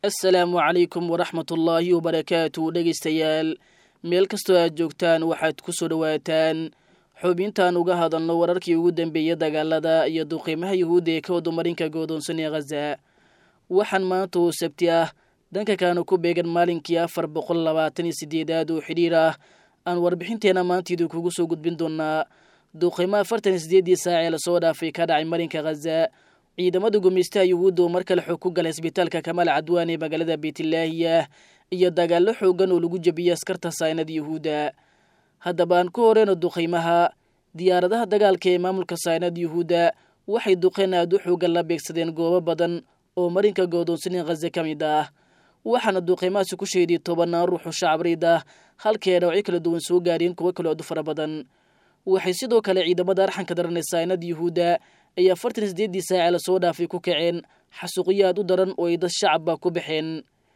assalaamu calaykum waraxmatullaahi wabarakaatu dhegaystayaal meel kastoo aad joogtaan waxaad ku soo dhowaataan xubintaan uga hadalno wararkii ugu dambeeyey dagaalada iyo duqiimaha yuhuudda ee ka wadumarinka goodoonsan ee khaza waxaan maanta oo sabti ah danka kaanu ku beegan maalinkii afar boqol labaatan iyo sideedaad oo xidhiir ah aan warbixinteena maantiidu kugu soo gudbin doonaa duqiimo afartan iyo sideeddii saac ee lasoo dhaafay ka dhacay marinka khaza ciidamada gumeystaha yuhuudda oo mar kale xog ku galay isbitaalka kamaal cadwaan ee magaalada beytlaahiya iyo dagaallo xoogan oo lagu jebiyey askarta saynada yuhuudda haddaba aan ku horeyno duqiimaha diyaaradaha dagaalka ee maamulka saynada yuhuudda waxay duqeen aad u xoogan la beegsadeen goobo badan oo marinka goodoonsanin khaza ka mid ah waxaana duqiimahaasi ku sheeday tobanaan ruuxoo shacabreyd ah halkee dhawacyo kala duwan soo gaareen kuwo kale odu fara badan waxay sidoo kale ciidamada arxanka daran ee saynada yuhuudda ay afartan iyo sideeddii saace lasoo dhaafay ku kaceen xasuuqyo aad u daran oo ay dad shacabba ku baxeen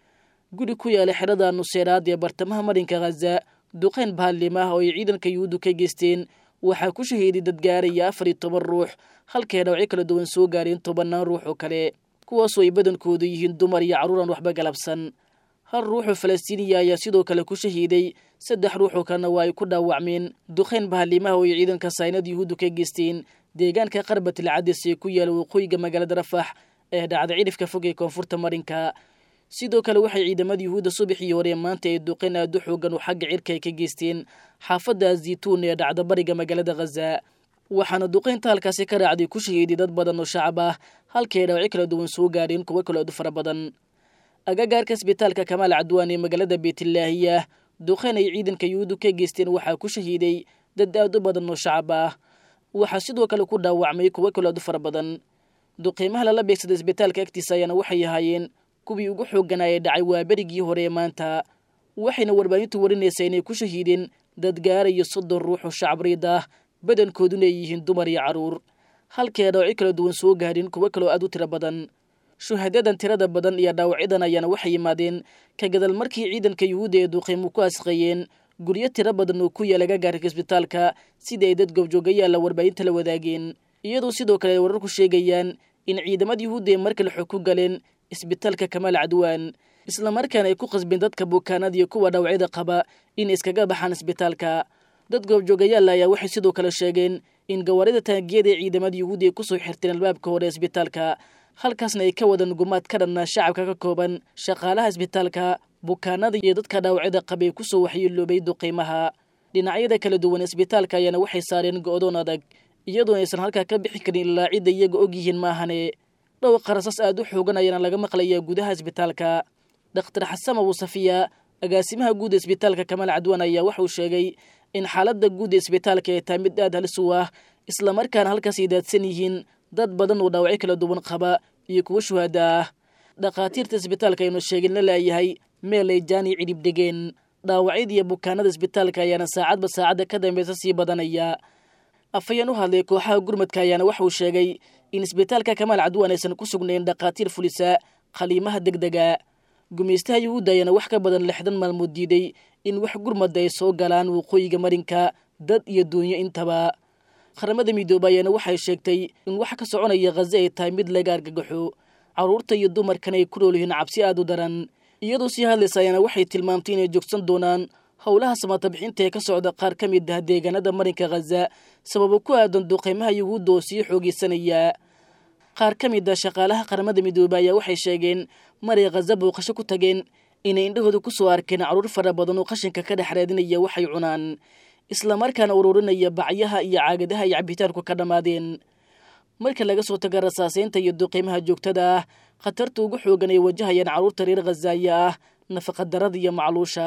guri ku yaala xerada nuseeraad ee bartamaha marinka khaza duqeyn baallim ah oo ay ciidanka yuhuuddu ka geysteen waxaa ku shahiiday dad gaaraya afar iyo toban ruux halkee dhawacyo kala duwan soo gaareen tobannaan ruux oo kale kuwaasoo ay badankoodu yihiin dumar iyo carruur aan waxba galabsan hal ruuxoo falastiiniya ayaa sidoo kale ku shahiiday saddex ruuxoo kalena waa ay ku dhaawacmeen duqeyn bahallimaha oo ay ciidanka saynada yuhuuddu ka geysteen deegaanka qarbatil cadis ee ku yaala waqooyiga magaalada rafax ee dhacda cidhifka fog ee koonfurta marinka sidoo kale waxay ciidamada yuhuudda subaxii hore maanta ay duqeyn aad u xoogan oo xagga cirka ay ka geysteen xaafadda azituun ee dhacda bariga magaalada khaza waxaana duqeynta halkaasi ka raacday ku shahiiday dad badan oo shacab ah halkay dhawacyo kala duwan soo gaareen kuwo kale odu fara badan agagaarka isbitaalka kamaal cadwaan ee magaalada beytlaahiya duqeyn ay ciidanka yuhuuddu ka geysteen waxaa ku shahiiday dad aad u badan oo shacab ah waxaa sidoo kale ku dhaawacmay kuwo kale odu fara badan duqiimaha lala beegsaday isbitaalka agtiisa ayaana waxay ahaayeen kuwii ugu xoogganaa ee dhacay waa berigii hore ee maanta waxayna warbaahintu warinaysaa inay ku shahiideen dad gaarayo soddon ruux oo shacabreyd ah badankooduna ay yihiin dumar iyo carruur halkee dhaawacyo kala duwan soo gaareen kuwo kaloo aad u tiro badan shuhadadan tirada badan iyo dhaawacyadan ayaana waxay yimaadeen ka gadal markii ciidanka yuhuudda ee duqiimu ku asqeeyeen guryo tiro badan oo ku yaala gagaarka isbitaalka sida ay dad goobjoogayaalla warbaahinta la wadaageen iyadoo sidoo kale ay wararku sheegayaan in ciidamada yuhuudda ay mar kale xog ku galeen isbitaalka kamaal cadwaan islamarkaana ay ku qasbeen dadka bukaanada iyo kuwa dhaawacyada qaba inay iskaga baxaan isbitaalka dad goobjoogayaalla ayaa waxay sidoo kale sheegeen in gawaarida taangiyada ee ciidamada yuhuudda ay kusoo xirteen albaabka hore isbitaalka halkaasna ay ka wadaan gumaad ka dhanna shacabka ka kooban shaqaalaha isbitaalka bukaanada iyo dadka dhaawacyada qabay kusoo waxyeeloobay duqiimaha dhinacyada kala duwan isbitaalka ayaana waxay saareen go'doon adag iyadoo aysan halkaa ka bixi karin ilaa cidda iyaga og yihiin maahane dhowr qarasas aad u xoogan ayaana laga maqlayaa gudaha isbitaalka dhakhtar xasan abu safiya agaasimaha guud isbitaalka kamaal cadwaan ayaa waxauu sheegay in xaaladda guud ee isbitaalka ay tahay mid aad halis u ah islamarkaana halkaas ay daadsan yihiin dad badan oo dhaawacyo kala duwan qaba iyo kuwo shuhaada ah dhakhaatiirta isbitaalka aynu sheegin la laayahay meel ay jaani cidhib degeen dhaawacyada iyo bukaanada isbitaalka ayaana saacadba saacadda ka dambeysa sii badanaya afhayeen u hadlay kooxaha gurmadka ayaana waxauu sheegay in isbitaalka kamaal cadwaan aysan ku sugnayn dhakhaatiir fulisa khaliimaha degdega gumeystaha yuhuudda ayaana wax ka badan lixdan maalmood diiday in wax gurmadda ay soo galaan waqooyiga marinka dad iyo duunyo intaba qaramada midoobe ayaana waxay sheegtay in wax ka soconaya khaza ay tahay mid laga argagaxo carruurta iyo dumarkan ay ku nool yihiin cabsi aad u daran iyadoo sii hadlaysa ayaana waxay tilmaamtay inay joogsan doonaan howlaha samatabixinta ee ka socda qaar ka mid ah deegaanada marinka khaza sababo ku aadan duqeymaha yuhuudda oo sii xoogeysanaya qaar ka mid ah shaqaalaha qaramada midoobe ayaa waxay sheegeen maray khaza booqasho ku tageen inay indhahooda ku soo arkeen carruur fara badan oo qashinka ka dhex raadinaya waxay cunaan islamarkaana ururinaya bacyaha iyo caagadaha ay cabitaanku ka dhammaadeen marka laga soo taga rasaaseynta iyo duqiimaha joogtada ah khatarta ugu xoogan ay wajahayaan carruurta reer khazaaya ah nafaqadarada iyo macluusha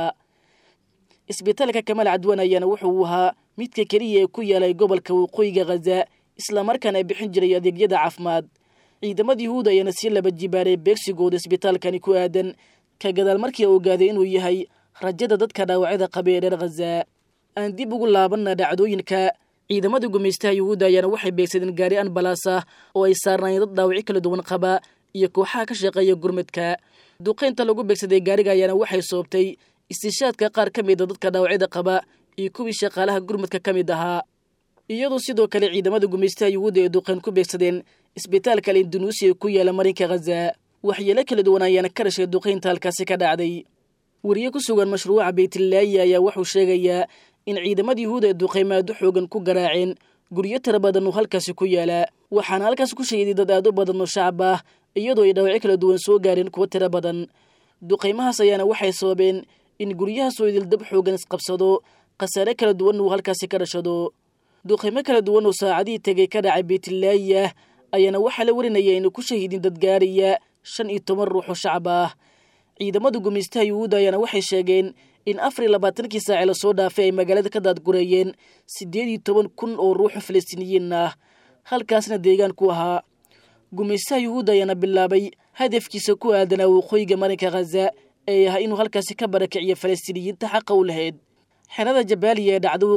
isbitaalka kamaal cadwaan ayaana wuxuu ahaa midka keliya ee ku yaalay gobolka waqooyiga khaza islamarkaana bixin jiray adeegyada caafimaad ciidamada yuhuud ayaana sii laba jibaaray beegsigooda isbitaalkani ku aadan ka gadaal markii ogaaday inuu yahay rajada dadka dhaawacyada qaba ee reer khaza aan dib ugu laabanna dhacdooyinka ciidamada gumeystaha yuhuudda ayaana waxay beegsadeen gaari anbalaas ah oo ay saarnaayeen dad dhaawacyo kala duwan qaba iyo kooxaha ka shaqeeya gurmadka duqeynta lagu beegsaday gaariga ayaana waxay soobtay istishaadka qaar ka mida dadka dhaawacyada qaba iyo kuwii shaqaalaha gurmadka ka mid ahaa iyadoo sidoo kale ciidamada gumeystaha yuhuudda ee duqeyn ku beegsadeen isbitaalka al indunuusiya ku yaala marinka khaza waxyeelo kala duwan ayaana ka dhashay duqaynta halkaasi ka dhacday weriye ku sugan mashruuca baytlaayi ayaa wuxuu sheegayaa in ciidamada yuhuud ay duqaymaado xoogan ku garaaceen guryo tira badan oo halkaasi ku yaalaa waxaana halkaas ku sheeday dad aad u badan oo shacab ah iyadoo ay dhaawacyo kala duwan soo gaareen kuwo tiro badan duqaymahaas ayaana waxay sababeen in guryahaasoo idildab xoogan isqabsado khasaare kala duwan uu halkaasi ka dhashado duqaymo kala duwan oo saacadihii tegay ka dhacay baytlaayi ah ayaana waxaa la warinaya inay ku shahiidin dad gaaraya shan iyo toban ruux oo shacab ah ciidamada gumaystaha yuhuudda ayaana waxay sheegeen in afar iyo labaatankii saace lasoo dhaafay ay magaalada ka daadgurayeen siddeed iyo toban kun oo ruuxo falastiiniyiin ah halkaasna deegaan ku ahaa gumaystaha yuhuudda ayaana bilaabay hadafkiisa ku aadanaa waqooyiga marinka khaza ee ah inuu halkaasi ka barakiciyo falastiiniyiinta xaqa u lahayd xerada jabaaliya ee dhacda